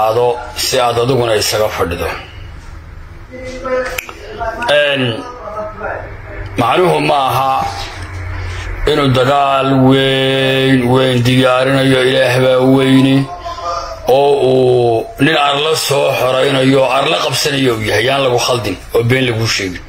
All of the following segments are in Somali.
qaado si aad adiguna isaga fadhido macnuhu ma aha inuu dagaal weyn weyn diyaarinayo ilaah baa weyni oo uu nin arla soo xoraynayo o arla qabsanayo uu yahay yaan lagu khaldin oo been laguu sheegin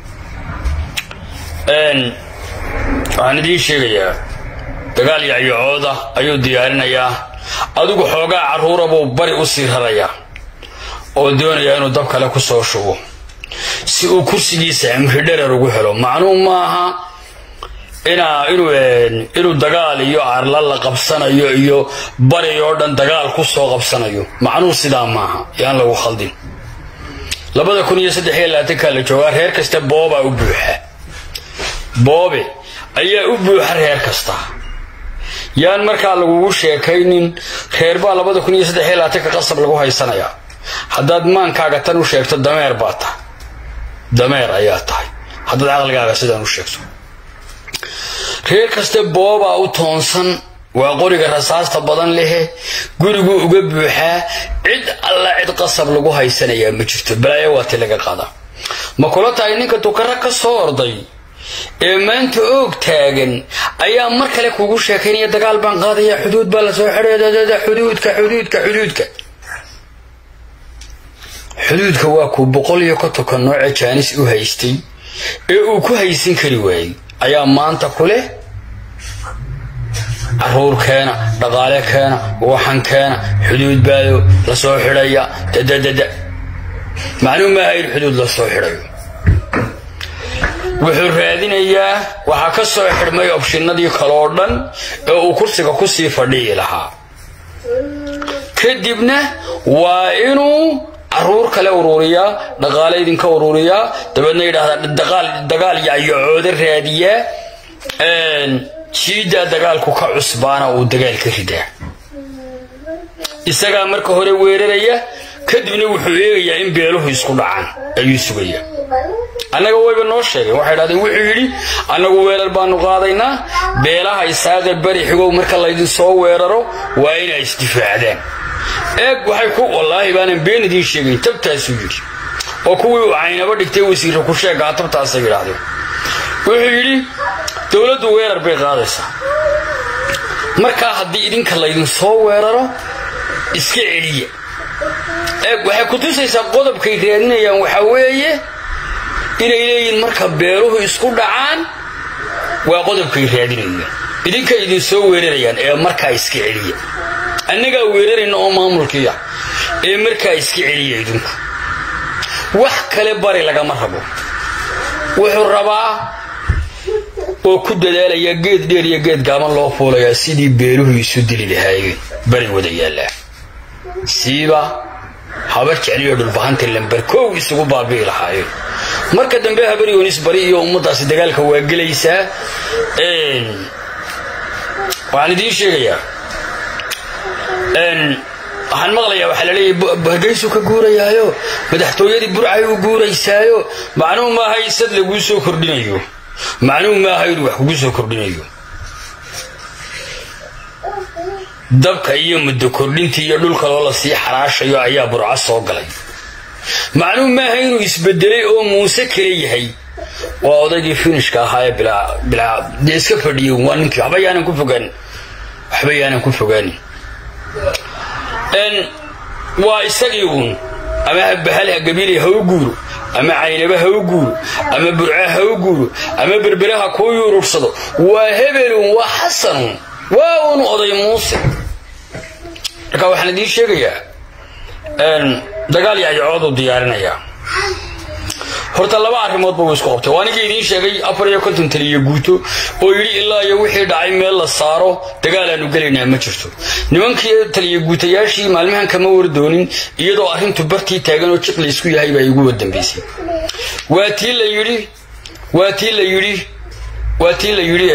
waxaan idiin sheegayaa dagaal yacyacooda ayuu diyaarinayaa adigu xoogaa carruura buu bari u sii rarayaa oo doonayaa inuu dab kale ku soo shubo si uu kursigiisa cimri dherer ugu helo macnuu maaha inuu dagaal iyo arla la qabsanayo iyo bari oo dhan dagaal ku soo qabsanayo macnuu sidaa maaha yaan lagu khaldin labada kun iyo saddex iyo labaatankaa la joogaa reer kasta boobaa u buuxa boobe ayaa u buuxa reer kasta yaan markaa lagugu sheekaynin reerbaa labada kun iyo saddex iyo labaatanka qasab lagu haysanayaa haddaad maankaaga tan u sheegto dameer baa tahay dameer ayaa tahay haddaad caqligaaga sidaan u sheegto reer kaste boobaa u toonsan waa qoriga rasaasta badan lehe guriguu uga buuxaa cid alla cid qasab lagu haysanayaa ma jirto balaayo waa ti laga qaadaa ma kula tahay ninka dukara ka soo orday ee maanta oog taagan ayaa mar kale kugu sheekaynaya dagaal baan qaadaya xuduud baa lasoo xidheedadada xuduudka xuduudka xuduudka xuduudka waa kuu boqol iyo kontonka nooce jaanis u haystay ee uu ku haysan kari waayey ayaa maanta ku leh caruur keena dhaqaale keena waxan keena xuduud baado lasoo xidhaya dadadada macnuu maaha in xuduud lasoo xidhayo wuxuu raadinayaa waxaa ka soo xidhmay obshinadii kaloo dhan ee uu kursiga kusii fadhiyi lahaa kadibna waa inuu caruur kale ururiyaa dhaqaale idinka ururiyaa dabeedna yidhaahdaa dagaal yacyacooda raadiyaa jiiddaa dagaalku ka cusbaana uu dagaal ka ridaa isagaa marka hore weeraraya kadibna wuxuu eegayaa in beeluhu isku dhacaan ayuu sugayaa annaga wayba noo sheegeen waxay dhahdeen wuxuu yidhi annagu weerar baanu qaadaynaa beelaha isaaqa bari xigow marka laydin soo weeraro waa inay isdifaacdaan eeg waxay ku wallaahi baanan been idiin sheegayn tabtaasuu yidhi oo kuwii uu caynaba dhigtay wasiirra ku sheegaa tabtaasay yidhaahdeen wuxuu yidhi dowladdu weerar bay qaadaysaa markaa haddii idinka laydin soo weeraro iska celiya eeg waxay ku tusaysaa qodobkay raadinayaan waxaa weeye inay leeyihiin marka beeluhu isku dhacaan waa qodobkay raadinayaan idinkay idin soo weerarayaan ee markaa iska celiya annagaa weerarayna oo maamulkiiya ee markaa iska celiya idinku wax kale bari lagama rabo wuxuu rabaa oo ku dadaalaya geed dheer iyo geed gaaban loo fuulayaa sidii beeluhu isu dili lahaayeen bari wada yaallaa siiba habar jecliyo dhulbahanta lamber kow isugu baabi'i lahaayeen marka dambe habar yoonis bari iyo ummaddaasi dagaalka waa gelaysaa waxaan idiin sheegayaa waxaan maqlayaa waxaa laleeyahay hargeysuu ka guurayaayo madaxtooyadii burcay u guuraysaayo macnuhu maaha isad laguu soo kordhinayo macnuhu maaha inuu wax kugu soo kordhinayo dabka iyo muddo kordhintii iyo dhulkaloo lasii xaraashayo ayaa burco soo galay macnuhu maaha inuu isbedelay oo muuse kale yahay waa odaygii finishka ahaa ee bilaa dee iska fadhiyo waa ninkii waxba yaanan ku fogaanin waxba yaanan ku fogaanin waa isagii uun ama bahal gabiilay ha u guuro ama caynaba ha u guuro ama burca ha u guuro ama berberaha kuu yuurursado waa hebelun waa xasanun waa uun oday muuse marka waxaan idiin sheegayaa dagaal yacyacooduu diyaarinayaa horta laba arrimoodba wuu isku qabtay waa ninkii idiin sheegay afar iyo konton taliyo guuto oo yidhi ilaa iyo wixii dhacay meel la saaro dagaalaanu gelaynaa ma jirto nimankii taliyo guutayaashii maalmahan kama wardoonin iyadoo arrintu bartii taagan oo jiq laysku yahay baa igu wadambaysay waa tii la yidhi waa tii la yidhi waa tii la yidhi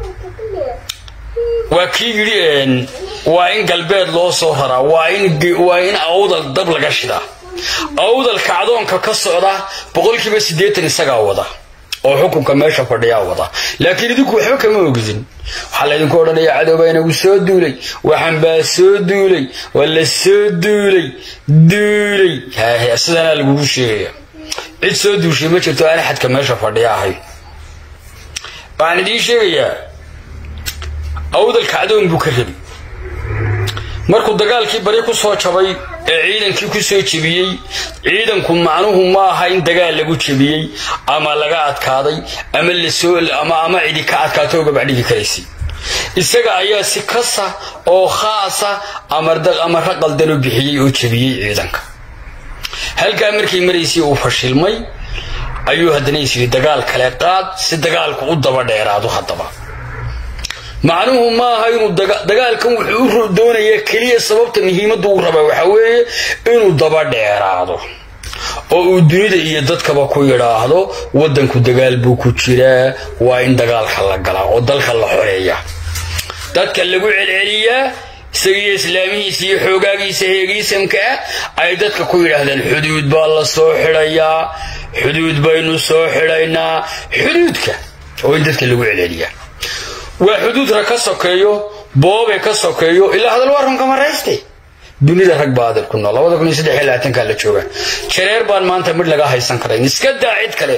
waa kii yidhi waa in galbeed loo soo raraa waa in waa in awdal dab laga shidaa awdal kacdoonka ka socda boqolkiiba siddeetan isagaa wada oo xukunka meesha fadhiyaa wada laakiin idinku waxba kama ogidin waxaa laydinku odhanaya cadowbaa inagu soo duulay waxan baa soo duulay waa la soo duulay duulay haahe sidanaa lagugu sheegaya cid soo duushay ma jirto aan xadka meesha fadhiya ahay waxaan idiin sheegayaa awdal kacdoon buu ka rabi markuu dagaalkii bari ku soo jabay ee ciidankii ku soo jebiyey ciidanku macnuhu ma aha in dagaal lagu jebiyey ama laga adkaaday ama lasoo ama ama cidi ka adkaato oo gabadhigi karaysay isaga ayaa si kasa oo khaasa amarra qaldan u bixiyey oo jebiyey ciidanka halkaa markay maraysay uu fashilmay ayuu haddana is yidhi dagaal kale qaad si dagaalku u daba dheeraado haddaba macnuhu ma aha inuu dagaalkan wuxuu u doonayaa keliya sababta muhiimaddu uu rabaa waxaa weeye inuu daba dheeraado oo uu dunida iyo dadkaba ku yidhaahdo waddanku dagaal buu ku jiraa waa in dagaalka la galaa oo dalka la xoreeya dadka lagu celceliyaa isagiiyo islaamihiisa iyo xoogaagiisa heegiisamka ah ay dadka ku yidhaahdaan xuduud baa la soo xidhayaa xuduud baynu soo xidhaynaa xuduudka oo in dadka lagu celceliyaa waa xuduud rag ka sokeeyo boobe ka sokeeyo ilaa hadal waranka marayste dunida rag baa adeer ku nool labada kun iyo saddex iyo labaatankaa la jooga jareer baan maanta midh laga haysan karayn iska daa cid kale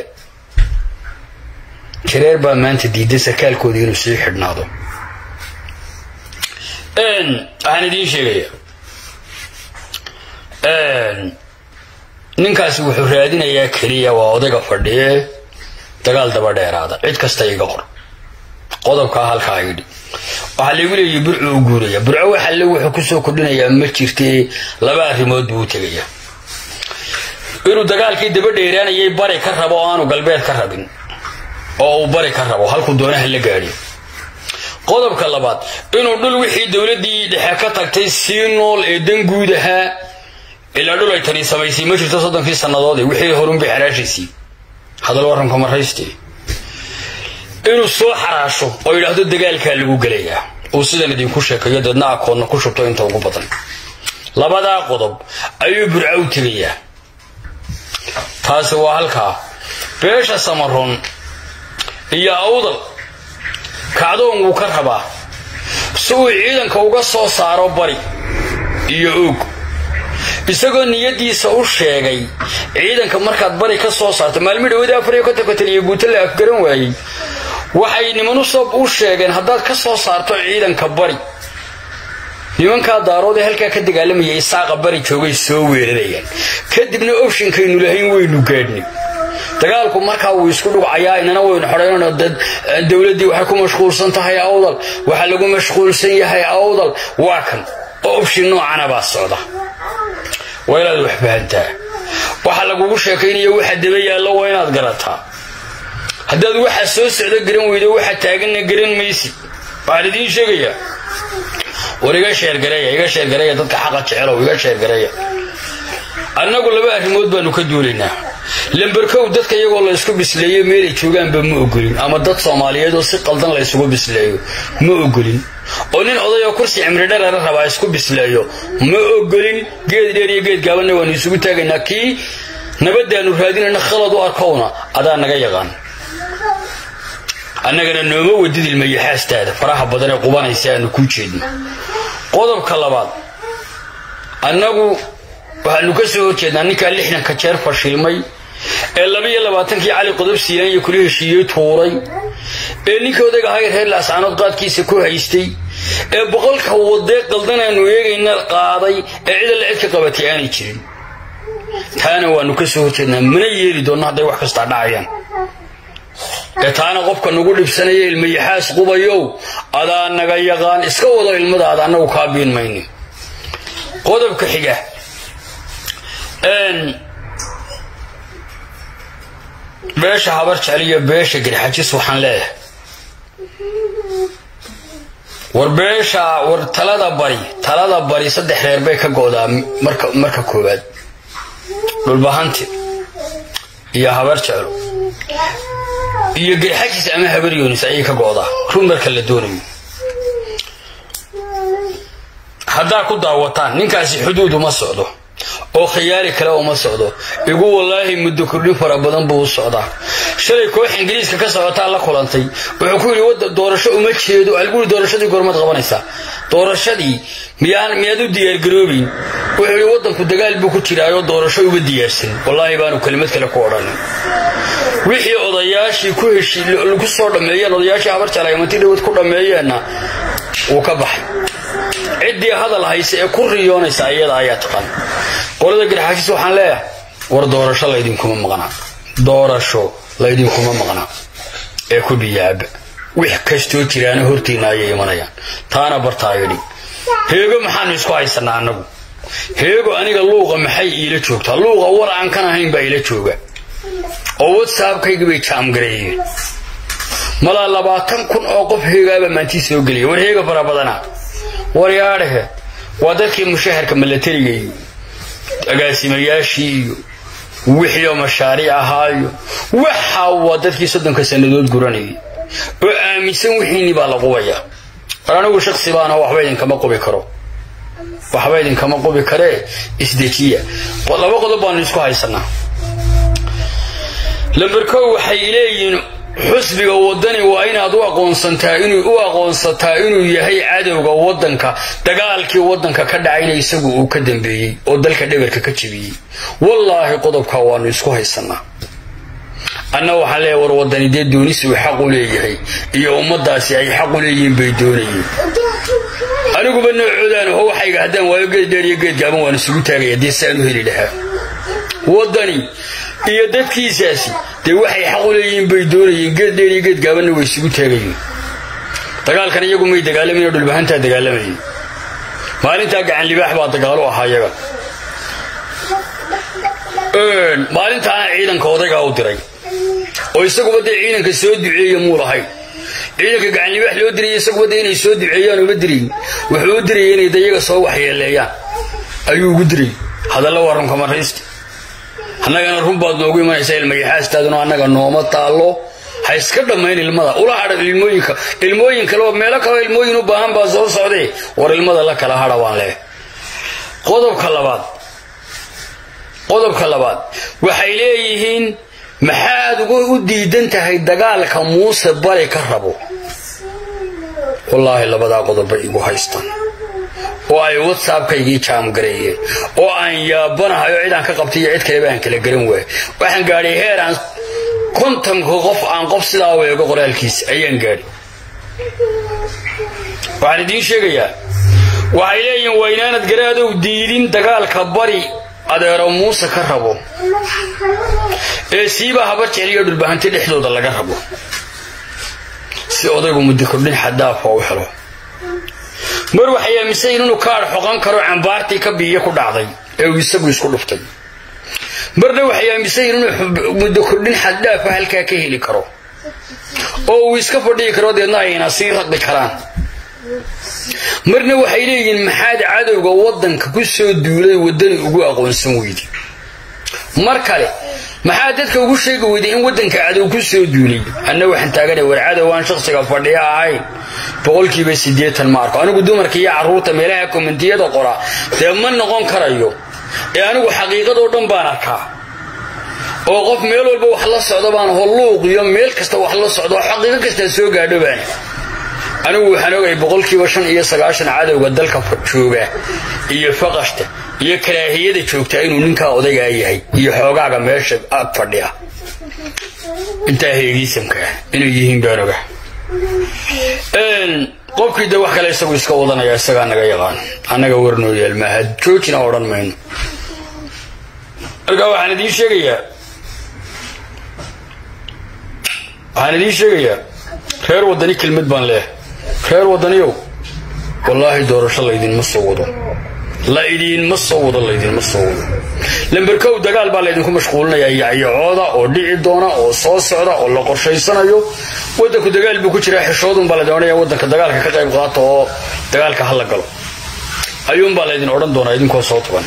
jareer baa maanta diiday sarkaalkooda inuu sii xidhnaado waxaan idiin sheegaya ninkaasi wuxuu raadinayaa keliya waa odayga fadhiye dagaal daba dheeraada cid kasta iga qor qodobkaa halkaa yidhi waxaa laygu leeyahy burcu u guuraya burco waxalle wuxuu kusoo kordhinayaa ma jirte laba arrimood buu u tegayaa inuu dagaalkii daba dheeraanayay bari ka rabo oo aanu galbeed ka rabin oo uu bari ka rabo halkuu doonaha la gaadhiyo qodobka labaad inuu dhul wixii dowladdii dhexe ka tagtay sii nool ee dan guud ahaa ilaa dhul ay tani samaysay ma jirto soddonkii sannadoode wixii horunbay xaraashaysii hadal waranka marayste inuu soo xaraasho oo yidhaahdo dagaalkaa lagu gelayaa uu sidan idinku sheekayo deedna akoodna ku shubto inta ugu badan labadaa qodob ayuu burca u tegayaa taasi waa halkaa beesha samaroon iyo awdal kacdoon wuu ka rabaa si uu ciidanka uga soo saaro bari iyo oog isagoo niyadiisa u sheegay ciidanka markaad bari ka soo saarto maalmi dhawadii afar iyo konton konton iyo guuto la afgaran waayey waxay nimanu soo u sheegeen haddaad ka soo saarto ciidanka bari nimankaa daarood ee halkaa ka dagaalamaya isaaqa bari joogay soo weerarayaan kadibna opshinkaynu lahayn waynu gaadhnay dagaalku markaa wuu isku dhugcayaa inana waynu xodhaynano dad dowladdii waxay ku mashquulsan tahay awdal waxaa lagu mashquulsan yahay awdal waa kan oo opshin noocana baa socda waa inaad wax fahantaa waxa lagugu sheekaynayo waxa daba yaallo waa inaad garataa haddaad waxa soo socda garan weydo waxa taaganna garan maysid waxaan idiin sheegayaa war iga sheergareeya iga sheergareeya dadka xaqa jecelow iga sheergareeya annagu laba arrimood baanu ka duulaynaa lamberkow dadka iyagoo la ysku bisleeyo meelay joogaanba ma ogolin ama dad soomaaliyeed oo si qaldan la ysugu bisleeyo ma ogolin oo nin oday oo kursi cimridharara rabaa isku bisleeyo ma ogolin geed dheer iyo geed gaabanna waanu isugu taagaynaa kii nabadaanu raadinayna khalad u arkowna adaa naga yaqaan annagana nooma wadid ilmayaxaastaada faraha badan ee qubanaysa aanu kuu jeedno qodobka labaad annagu waxaanu ka soo horjeednaa ninkaa lixdanka jeer fashilmay ee labaiyo labaatankii cali qodob siiyaan iyo kula heshiiyey tuuray ee ninkii odayga ahay reer laascaanood qaadkiisa ku haystay ee boqolka wadee qaldan aanu eegayna qaaday ee cid alle cid ka qabatay aanay jirin taana waanu ka soo horjeednaa mana yeeli doonno hadday wax kastaa dhacayaan ee taana qofka nagu dhibsanaya ilmayaxaas qubayow adaa naga yaqaan iska wado ilmadaada annagu kaa biin mayni qodobka xiga beesha habar jecel iyo beesha garxajis waxaan leeyahay war beesha war talada bari talada bari saddex reer bay ka go'daa marka marka koowaad dhulbahanti iyo habar jeclo iyo garxajis ama habar yoonis ayay ka go'daa run marka la doonayo haddaa ku daawataan ninkaasi xuduud uma socdo oo khayaali kale uma socdo igu wallaahi muddo kordhin fara badan buu u socdaa shalay koox ingiriiska ka socotaa la kulantay wuxuu ku yidhi wadda doorasho uma jeedo alguri doorashadii gormad qabanaysaa doorashadii miyaan miyaad u diyaargaroobayn wuxuu yidhi waddanku dagaal buu ku jiraayoo doorasho uma diyaarsan wallaahi baanu kelimad kale ku odhanin wixii odayaashii ku heshi ku soo dhammeeyeen odayaashii habar jalagamanti dhawad ku dhammeeyeenna wuu ka baxay ciddii hadal haysa ee ku riyoonaysa iyada ayaa taqaan qolada garxaashis waxaan leeyahay war doorasho laydinkuma maqnaa doorasho laydinkuma maqnaa ee ku biyaaba wix kastoo jiraana hortiinna ayay imanayaan taana bartaa yidhi heego maxaanu isku haysanaa annagu heego aniga luuqa maxay iila joogtaa luuqa war aan kan ahayn baa ila jooga oo whatsappkayga bay jaamgareeyeen malaa labaatan kun oo qof heegaaba maantii soo geliya war heega fara badana waryaadhehe waa dadkii mushaharka milatariga iyo agaasimayaashii iyo wixiioo mashaariic ahaayo waxa waa dadkii soddonka sannadood guranayay oo aaminsan wixiinii baa la qubaya war anigu shaksi baana waxba idinkama qubi karo waxba idinkama qubi karee isdejiya laba qodob baanu isku haysanaa lamberkow waxay leeyihiin xusbiga wadani waa inaad u aqoonsantaa inuu u aqoonsataa inuu yahay cadowga waddanka dagaalkii waddanka ka dhacayna isagu uu ka dambeeyey oo dalka dhabarka ka jebiyey wallaahi qodobka waanu isku haysanaa anna waxaan leeyahay war wadani dee doonis uu xaq u leeyahay iyo ummadaasi ay xaq u leeyihiin bay doonayeen aniguba noocoodaan ho waxayga haddaan waayo geed dheer iyo geed gaaban waan isugu taagaya dee si aan u heli lahaa waddani iyo dadkiisaasi dee waxay xaq u leeyihiin bay doonayeen geed dheer iyo geed gaabanna way isugu taagayeen dagaalkan iyagu may dagaalamayno dhulbahantaa dagaalamayay maalintaa gacan libaax baa dagaalo ahaa iyaga maalintaana ciidanka odaygaa u diray oo isaguba dee ciidanka soo duceeya muu lahayn ciidanka gacan libaax loo diraya isaguba dee inay soo duceeyaan uma dirayn wuxuu u dirayay inay dayaga soo waxyeeleeyaan ayuu ugu diray hadalla waa runka maraysta annagana run baad noogu imanaysaa ilmayaxaastaaduna annaga nooma taallo ha iska dhammayn ilmada ula hadha ilmooyinka ilmooyin kaleo meelo kaleo ilmooyin u baahan baa soo socdee war ilmada la kala hadha baan leh qodobka labaad qodobka labaad waxay leeyihiin maxaad uga u diidan tahay dagaalka muuse bari ka rabo wallaahi labadaa qodob bay igu haystaan oo ay whatsappkaygii jaamgareeyeen oo aan yaabanahay oo cid aan ka qabtay iyo cid kaleba aan kala garan waay waxaan gaadhay heer aan kontonka qof aan qof sidaa weego qoraalkiisa ayaan gaadhay waxaan idiin sheegayaa waxay leeyihiin waa inaanad garaadow diidin dagaalka bari adeero muuse ka rabo ee siiba haba jeceliyo dhulbahanti dhexdooda laga rabo si odaygu muddo kordhin xadaafa u helo mar waxay aaminsayin inuu kaadh xoqan karo cambaartii ka biiyo ku dhacday ee uu isagu isku dhuftay marna waxay aaminsayin inuu muddo kordhin xaddaafa halkaa ka heli karo oo uu iska fadhiyi karo deedna ayna sii raqi karaan marna waxay leeyihiin maxaad cadowga waddanka ku soo duulay waddani ugu aqoonsan weyday mar kale maxaa dadka ugu sheegi weyday in waddanka cadow ku soo duulay anna waxaan taagana war cadow aan shakhsiga fadhiya ahayn boqolkiiba siddeetan ma arko anigu dumarka iyo carruurta meelaha kommentiyada qora dee ma noqon karayo ee anigu xaqiiqadoo dhan baan arkaa oo qof meel walba wax la socda baan holluuq iyo meel kasta wax la socdo oo xaqiiqo kastaa soo gaadho baani anigu waxaan ogay boqolkiiba shan iyo sagaashan cadowga dalka jooga iyo faqashta iyo karaahiyada joogtaa inuu ninkaa odaygaa yahay iyo xoogaaga meesha ag fadhiya intaa heegiisamka ah inay yihiin baan oga qofkii de wax kale isagu iska wadanaya isagaa naga yaqaan annaga warnoo yaal maaha joojina odhan mayno marka waxaan idiin sheegayaa waxaan idiin sheegayaa reer waddani kelmad baan leehay reer waddaniyow wallaahi doorasho laydinma soo wado la idiinma soo wado laydinma soo wado lamberkow dagaal baa laydinku mashquulinayaa yacyacooda oo dhici doona oo soo socda oo la qorshaysanayo waddanku dagaal buu ku jiraa xishoodun baa laydin odhanaya waddanka dagaalka ka qayb qaata oo dagaalka hala galo ayuunbaa laydin odhan doonaa idinkoo soo tuban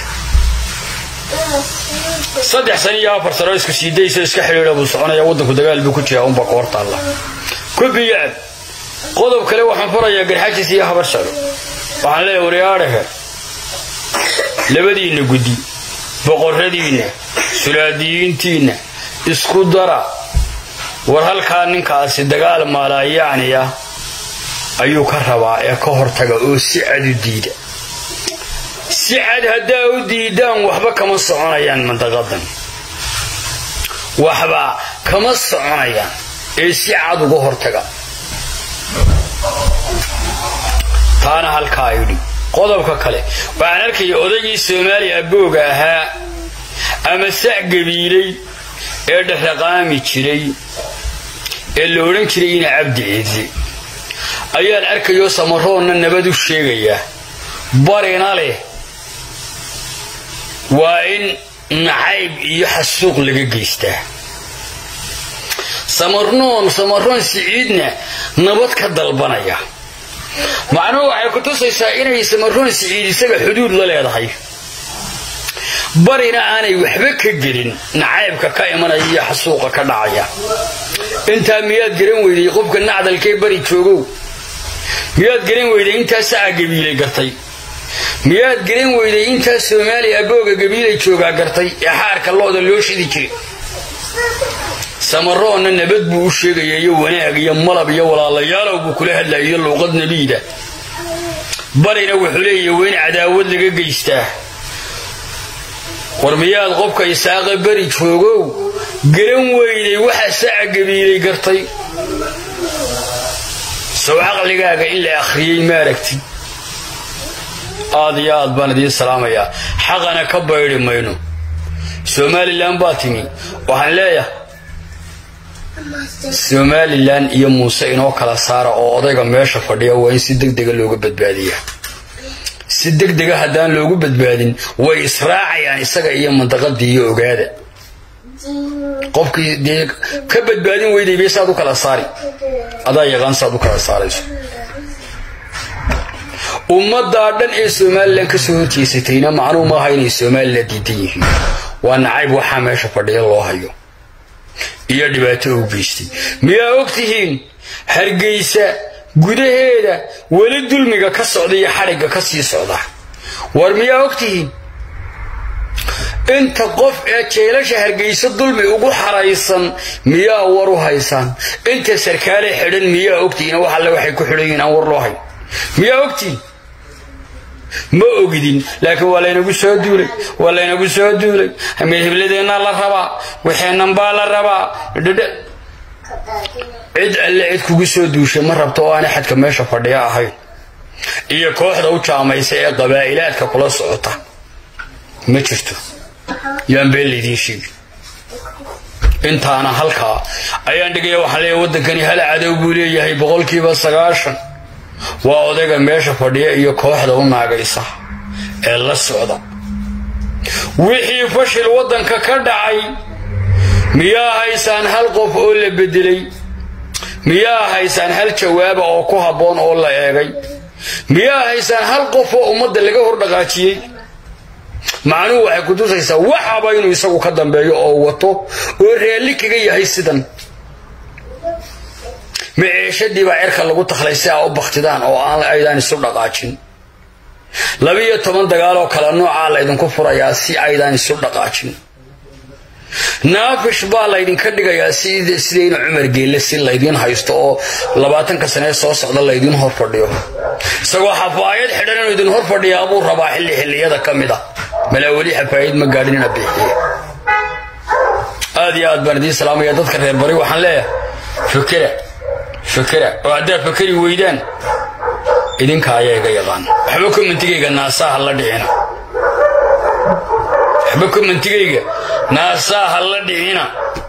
saddex sano iyo afar sano isku siidaysa iska xidhiidha buu soconaya waddanku dagaal buu ku jiraa unbaa ka hortaalla kubiyacab qodob kale waxaan farayaa garxajis iyo habar socdo waxaan leeyahay waryaadhahe labadiinna guddi boqorradiinna sulaadiyiintiinna isku dara war halkaa ninkaasi dagaal maalaayacniya ayuu ka rabaa ee ka hortaga oo si cad u diida si cad haddaa u diidaan waxba kama soconayaan mandaqadan waxba kama soconayaan ee si cad uga hortaga taana halkaa idhi qodobka kale waxaan arkaya odaygii soomaaliya abooga ahaa ama sac gabiilay ee dhexraqaami jiray ee la odhan jiray ina cabdi ciidli ayaan arkayoo samaroonna nabad u sheegayaa barina leh waa in nacayb iyo xasuuq laga geystaa samarnoon samaroon siciidna nabad ka dalbanaya macnuhu waxay ku tusaysaa inay samaroon siciid isaga xuduud la leedahay barina aanay waxba ka gelin nacaybka ka imanaya iyo xasuuqa ka dhacaya intaa miyaad garan weyday qofka nacdalkee bari joogow miyaad garan weyday intaa saca gabiilay gartay miyaad garan weyday intaa soomaaliya abooga gabiilay joogaa gartay ee xaarka looda loo shidi jiray samaroonna nabad buu u sheegaya iyo wanaag iyo malab iyo walaalayaalow buu kula hadlaya iyo luuqad nebiida barina wuxuu leeyahy waa in cadaawad laga geystaa war miyaad qofka isaaqa beri joogow garan weyday waxa saca gabiilay gartay sow caqligaaga in la akhriyey ma aragtid aad iyo aad baan idiin salaamayaa xaqana ka baydhi mayno somalilan baa timi waxaan leeyahay somalilan iyo muuse inoo kala saara oo odayga meesha fadhiya waa in si degdega looga badbaadiya si degdega haddaan loogu badbaadin way israacayaan isaga iyo mandaqadii iyo ogaada qofkii dee ka badbaadin weyday bay saad u kala saari adaa yaqaan saad u kala saarayso ummaddaa dhan ee somalilan ka soo horjeesatayna macnuu maaha inay somalilan diidan yihiin waa nacayb waxaa meesha fadhiya loo hayo iyo dhibaato u geystay miyaa og tihiin hargeysa gudaheeda weli dulmiga ka socda iyo xadhigga ka sii socda war miyaa og tihiin inta qof ee jeelasha hargeysa dulmi ugu xaraysan miyaa war u haysaan inta sarkaale xidhan miyaa ogtihiin wax alle waxay ku xidhan yihiin aan war loo hayn miyaa ogtihiin ma ogidin laakiin waa laynagu soo duulay waa laynagu soo duulay hibladeennaa la rabaa waxeennan baa la rabaa dhidhe cid alle cid kugu soo duushay ma rabto oo aanay xadka meesha fadhiya ahayn iyo kooxda u jaamaysa ee qabaa'ilaadka kula socota ma jirto yaan been laydiin sheegi intaana halkaa ayaan dhigaya waxaan leeyahay waddankani hal cadow buu leeyahay boqolkiiba sagaashan waa odayga meesha fadhiya iyo kooxda u naagaysa ee la socda wixii fashil waddanka ka dhacay miyaa haysaan hal qof oo la bedelay miyaa haysaan hal jawaaba oo ku habboon oo la eegay miyaa haysaan hal qof oo ummadda laga hor dhaqaajiyey macnuhu waxay ku tusaysaa waxaba inuu isagu ka dambeeyo oo wato oo raalli kaga yahay sidan maceeshadii baa cirka lagu takhlay si aa u baktidaan oo aan aydaan isu dhaqaajin labiyo toban dagaaloo kale noocaa laydinku furayaa si aydaan isu dhaqaajin naafish baa laydinka dhigayaa sidayna cumar geelle si laydiin haysto oo labaatanka sanee soo socda laydiin hor fadhiyo isagoo xafaayad xidhan inuu idin hor fadhiyaa buu rabaa xilli xilliyada ka mid a malaa weli xafaayad ma gaadhin ina bixiye aad iyo aad baan idiin salaamaya dadka reer bari waxaan leeyahay fikira fikira oo haddaad fikari weydaan idinka ayaa iga yaqaan waxba komantigayga naasaha la dhicina waxba komantigayga naasaha la dhicina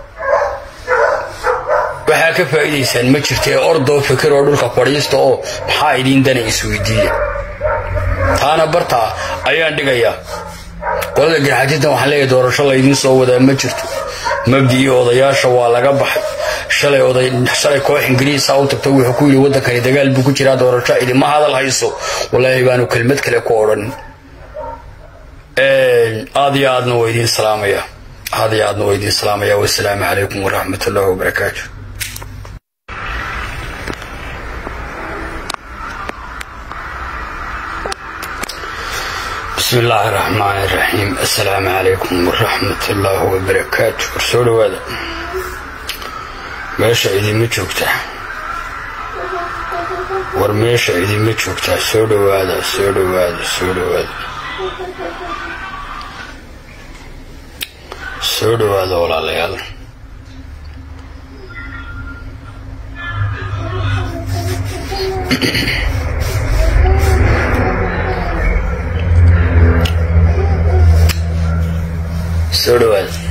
waxaa ka faa'iidaysaan ma jirta ee ordoo fikir oo dhulka fadhiista oo maxaa idiin dana isweydiiya taana bartaa ayaan dhigayaa qolada garxajintan waxaan leeyahay doorasho laydiin soo wadaa ma jirto mabdi'ii odayaasha waa laga baxay shalay oday shalay koox ingiriisa u tagta wuxuu ku yidhi waddankani dagaal buu ku jiraa doorasho idima hadal hayso wallaahi baanu kelmad kale ku odhan aad iyo aadna waa idiin salaamaya aad iyo aadna waa idiin salaamaya wasalaamu calaykum waraxmat ullahi wabarakaatu bismi illaahi raxmaan iraxiim assalaamu calaykum waraxmat ullaahi wabarakaatu war soo dhowaada meesha idinma joogtaa war meesha idinma joogtaa soo dhowaada soo dhowaada soo dhowaada soo dhowaada walaalayaal soo dhowaada